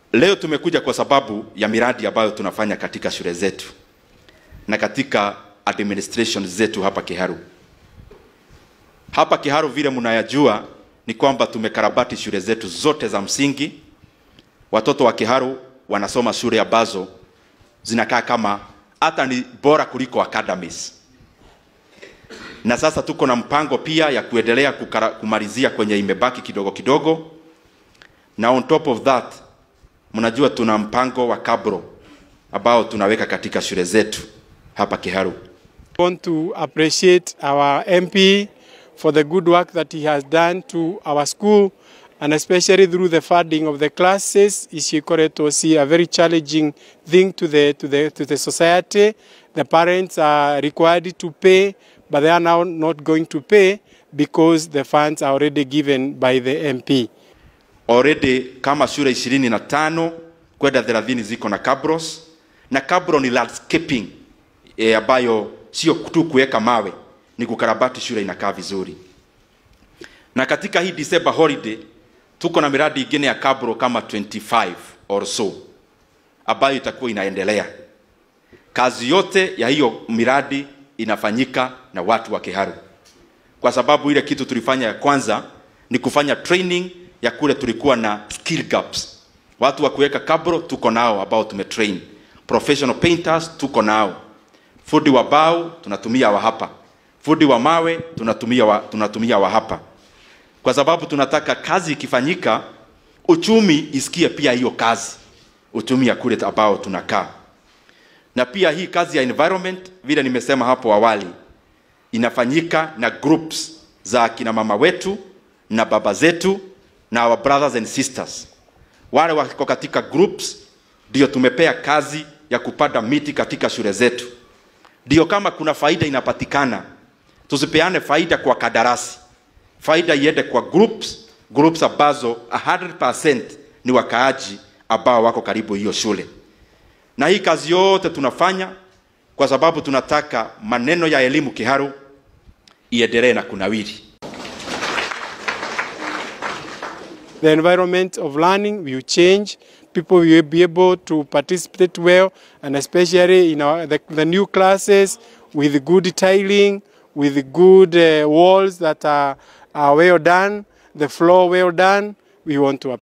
Leo tumekuja kwa sababu ya miradi ambayo tunafanya katika shule zetu na katika administration zetu hapa Kiharu. Hapa Kiharu, vile mnayajua, ni kwamba tumekarabati shule zetu zote za msingi. Watoto wa Kiharu wanasoma shule ambazo zinakaa kama hata ni bora kuliko academies, na sasa tuko na mpango pia ya kuendelea kukara, kumalizia kwenye imebaki kidogo kidogo, na on top of that mnajua tuna mpango wa kabro ambao tunaweka katika shule zetu hapa Kiharu. I want to appreciate our MP for the good work that he has done to our school and especially through the funding of the classes. Ishikoreto see a very challenging thing to the, to, the, to the society. The parents are required to pay, but they are now not going to pay because the funds are already given by the MP. Already kama shule ishirini na tano kwenda thelathini ziko na cabros na cabro ni landscaping e, ambayo sio tu kuweka mawe, ni kukarabati shule inakaa vizuri. Na katika hii December holiday tuko na miradi ingine ya cabro kama 25 or so ambayo itakuwa inaendelea. Kazi yote ya hiyo miradi inafanyika na watu wa Kiharu, kwa sababu ile kitu tulifanya ya kwanza ni kufanya training ya kule tulikuwa na skill gaps. Watu wa kuweka kabro tuko nao ambao tumetrain, professional painters tuko nao, fundi wa bao tunatumia wa hapa, fundi wa mawe tunatumia wa, tunatumia wa hapa, kwa sababu tunataka kazi ikifanyika, uchumi isikie pia hiyo kazi, uchumi ya kule ambao tunakaa. Na pia hii kazi ya environment, vile nimesema hapo awali, inafanyika na groups za kina mama wetu na baba zetu na our brothers and sisters. Wale wako katika groups ndio tumepea kazi ya kupanda miti katika shule zetu. Ndio kama kuna faida inapatikana, tusipeane faida kwa kadarasi, faida iende kwa groups, groups ambazo 100% ni wakaaji ambao wako karibu hiyo shule. Na hii kazi yote tunafanya kwa sababu tunataka maneno ya elimu Kiharu iendelee na kunawiri. the environment of learning will change. People will be able to participate well, and especially in our, the, the new classes with good tiling, with good uh, walls that are, are well done, the floor well done. We want to